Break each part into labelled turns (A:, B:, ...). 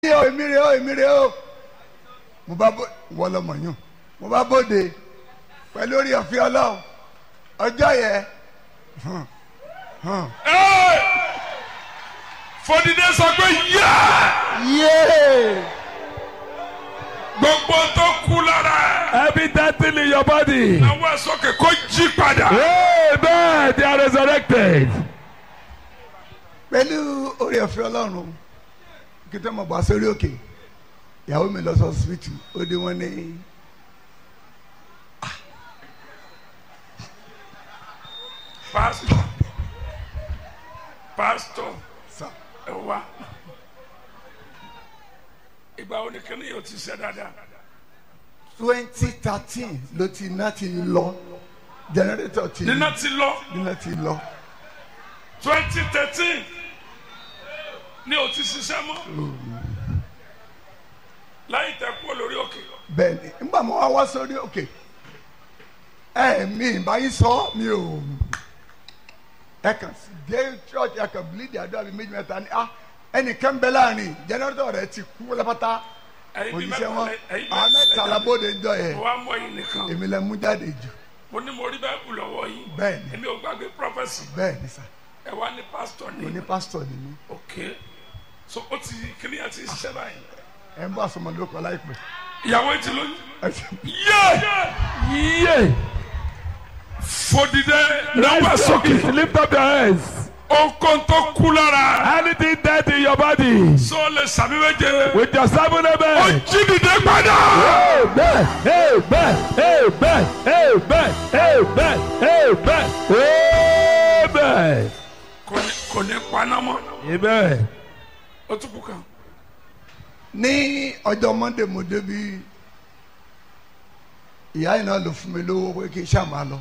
A: o èmi rè o èmi rè o mo bá bó wọ́n lọ́mọ yún mo bá bóde pẹ̀lú orí ọ̀fẹ́ ọlọ́run ọjọ́ yẹn hàn, hàn.
B: fọdídé sọ pé yá
A: yéé
B: gbogbo tó kú lára ẹ.
C: Every dead thing in your body.
B: àwọn sókè kó jí padà.
C: Amen. They are resurrected.
A: pẹ̀lú orí ọ̀fẹ́ ọlọ́run kí tó mọ̀ bá sórí òkè ìyàwó mi lọ sọ síbítù ó dé wọn ní.
B: pásítọ̀ pásítọ̀
A: sà
B: ẹ wá ìgbà wo ni kíni yóò ti ṣe dáadáa.
A: twenty thirteen ló ti iná ti lọ jẹnẹrétọ̀ ti
B: nínà ti lọ
A: iná ti lọ
B: twenty thirteen ni o ti ṣiṣẹ́ mọ́ láyé tẹ kú lórí òkè
A: bẹ́ẹ̀ ni nígbà mo wá wá sórí òkè ẹ mi ìbáyé sọ mi ò ẹ kàn sí dé church ẹ kàn bílíìdì àdúrà mi méjì mẹ́ta ni ah ẹnìkan bẹ láàrin jẹnẹrétọ̀ rẹ ti kú lápáta
B: ẹ̀yin bí
A: òjíṣẹ́ wọn
B: mẹ́ta ẹ̀yin
A: àwọn mẹ́ta labóde ń jọ yẹ
B: mo wá mọ ẹ̀yin nìkan
A: èmi lẹ mú jáde jù
B: mo ní mo rí bẹ́ẹ̀ kú lọ́wọ́ yìí
A: bẹ́ẹ̀ ni
B: èmi ò gbàgbé prọfẹsì
A: bẹ́ẹ̀ ni sà
B: ẹ wá ní pásítọ̀
A: mo ní
B: ní
A: pásítọ̀ ni mí
B: òkè so ó ti kíni ẹ ti ṣiṣẹ́ báyìí
A: ẹ ń bọ̀ àsọmọlórúkọ láìpẹ́
B: ìyàwó ẹ ti lóyún
A: ẹ ṣe
B: yé
C: Yeah.
B: fòdìdẹ náwó
C: Rise
B: sókè
C: up. Lift up your hands.
B: okun tó kú lára
C: Anything dead in your body.
B: so lè sàmì méje
C: With your seven
B: ó
C: amen.
B: jí dìde padà.
C: Amen. Amen. Amen. Amen. Amen. Amen. Amen.
B: kò ní kò ní paná mọ́
C: Amen.
B: ó tún kú kan.
A: ní ọjọ́ monday mo débi ìyá yìí náà ló fún mi lówó pé kí n ṣáà máa lọ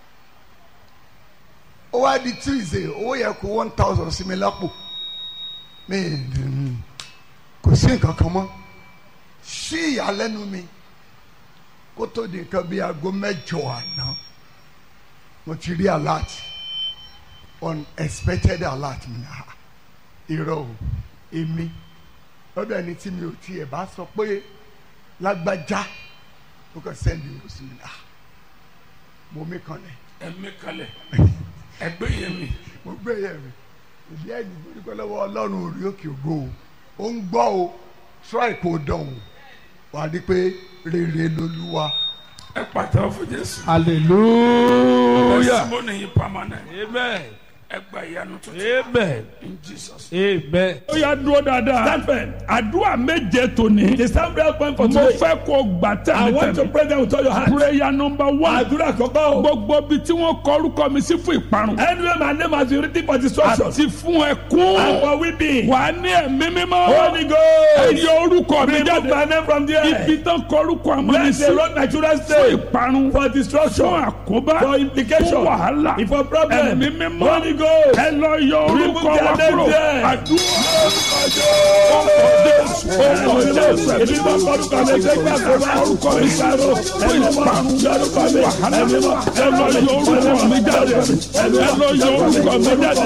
A: ó wá di tuesday owó yẹ kó one thousand sí mi lápò mi ì- kò sí nǹkan kan mọ́ sí ìyàlẹ́nu mi kó tó di nǹkan bíi aago mẹ́jọ àná mo ti rí alert unexpected alert mi ah irọ́ o èmi lọ́dọ̀ ẹni tí mi ò tiẹ̀ bá sọ pé lágbájá ó kàn sẹ́ndì ìlú sí mi ah mo mí kan lẹ̀
B: ẹ̀mí kalẹ̀ ẹgbẹ́ yẹn mi
A: mo gbé yẹ̀ mi ìdí ẹ̀yìn mo dúpẹ́ lọ́wọ́ ọlọ́run orí òkè ògo o ó ń gbọ́ o try kò dán o wà á rí i pé rere lolúwa
B: ẹ pàtẹ́wọ́ fún jésù.
C: Hallelujah.
B: testimony yìí permanent
C: Amen.
B: ẹ gba ìyanu tuntun
C: Amen.
B: in jesus.
C: Amen.
D: ó yà dúró dáadáa.
C: Stand firm.
D: àdúrà méje tòní.
C: The sound prayer point for
D: mo
C: today.
D: fẹ́ kó gbà
C: I want to
D: tẹ̀mítẹ̀mí.
C: pray them with all your heart.
D: prayer number one.
C: Àdúrà kọ́kọ́ o.
D: gbogbo bi tí wọ́n kọ orúkọ mi sí fún ìparun.
C: Anyway, my name has been written for destruction.
D: àti fún ẹkún.
C: And for weeping.
D: wà á ní ẹ̀mí mímọ́.
C: Holy Ghost.
D: ẹ yọ orúkọ mi
C: Remove my
D: jáde.
C: name from there.
D: ibi tán kọ orúkọ àmọ́ mi
C: Let
D: sí.
C: the road my children
D: fún
C: stay.
D: ìparun.
C: For
D: fún
C: destruction.
D: àkóbá.
C: For implication.
D: fún wàhálà.
C: For problem.
D: ẹ̀mí mímọ́.
C: Holy Ghost.
D: ẹ lọ yọ orúkọ
C: Remove
D: wa
C: their
D: kúrò.
C: name there.
D: àdúrà.
C: Èmi máa kọ́rùkọ mi ṣe gbà tó bá orúkọ mi sáró. Ẹ̀mí máa lórúkọ mi. Ẹ̀mí máa
D: ẹ lọ yọ orúkọ mi jáde. ẹ lọ yọ orúkọ mi jáde.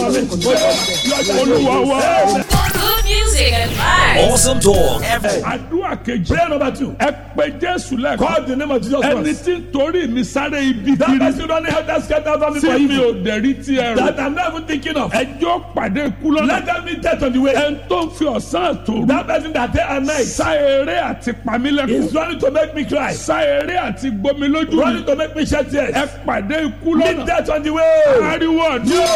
D: olúwa wa.
E: Good music and vibes.
F: Awesome talk every
D: àdúrà kejì.
C: Prayer number two.
D: ẹ pe jésù lẹ́kọ̀ọ́.
C: Call the name of Jesus
D: ẹni
C: Christ.
D: tí ń torí mi sáré ibi
C: That
D: kiri.
C: person don't help that scatter family for
D: tí mi
C: evil.
D: ò dẹ̀rí tí ẹ rò.
C: That I'm not even thinking of.
D: ẹjọ́ pàdé ikú lọ́nà.
C: Let them be dead on the way.
D: ẹni tó ń fi ọ̀sán àtòrú.
C: That person that day and night
D: sá eré àti pamílẹ̀kùn.
C: is running to make me cry.
D: sá eré àti gbomi lójú mi.
C: Running to make me shed tears.
D: ẹ pàdé ikú
C: Meet
D: lọ́nà.
C: death on the way.
D: ariwo ọdún.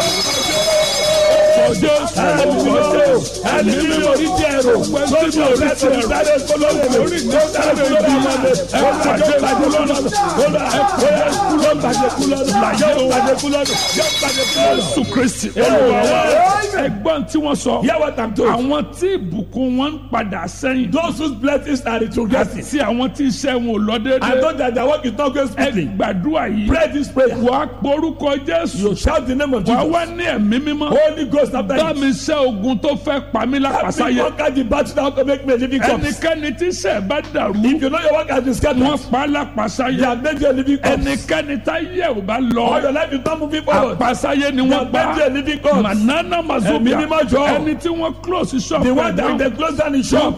D: ọjọ́
C: Ẹni tí mo ṣe ẹni tí mi ò rí tí ẹ rò. Lójú ọ̀rẹ́ tó ń sáré kólóòrè mi. Orí tó ń sáré kólóòrè mi. Ẹ pàdé pàdé lọ́nà. Kólóòrè ẹ pàdé kú lọ́nà. Pàdé kú lọ́nà. Yóò pàdé kú lọ́nà. Yóò pàdé kú lọ́nà.
D: jésù kristi.
C: Olúwa wa.
D: ẹgbọ́n tí wọ́n sọ.
C: Hear what I'm told.
D: àwọn tí ìbùkún wọn ń padà sẹ́yìn.
C: Those whose blessings are retrogressing.
D: àti àwọn tí iṣẹ́ wọn ò lọ
C: And
D: déédéé.
C: those that their work is not going
D: ẹ
C: smoothly.
D: gbàdúrà yìí.
C: Pray this prayer.
D: wàá porúkọ jésù.
C: You shout the name of
D: wàá
C: Jesus.
D: wá ní ẹ̀mí mímọ́.
C: Holy Ghost after
D: bá
C: you.
D: mi ṣẹ́ ogun tó fẹ́ pa mí
C: Help me
D: lápasáyé.
C: ayé.
D: conquer the battle now to make me a living corpse.
C: ẹnikẹ́ni tí sẹ̀ bá dàrú.
D: If you know your work has been scattered,
C: wọ́n pa á lápasáyé.
D: they have made you a living corpse.
C: ẹnikẹ́ni tá yẹ ò bá
D: All your
C: lọ.
D: life is not moving forward.
C: àpasáyé ni
D: They
C: wọ́n
D: have made you a
C: pa.
D: living corpse.
C: manana mazobia
D: Ẹ̀mí mímọ́ jọ.
C: ẹni tí wọ́n close shop
D: The one that
C: ẹ̀
D: they
C: down.
D: close down the shop.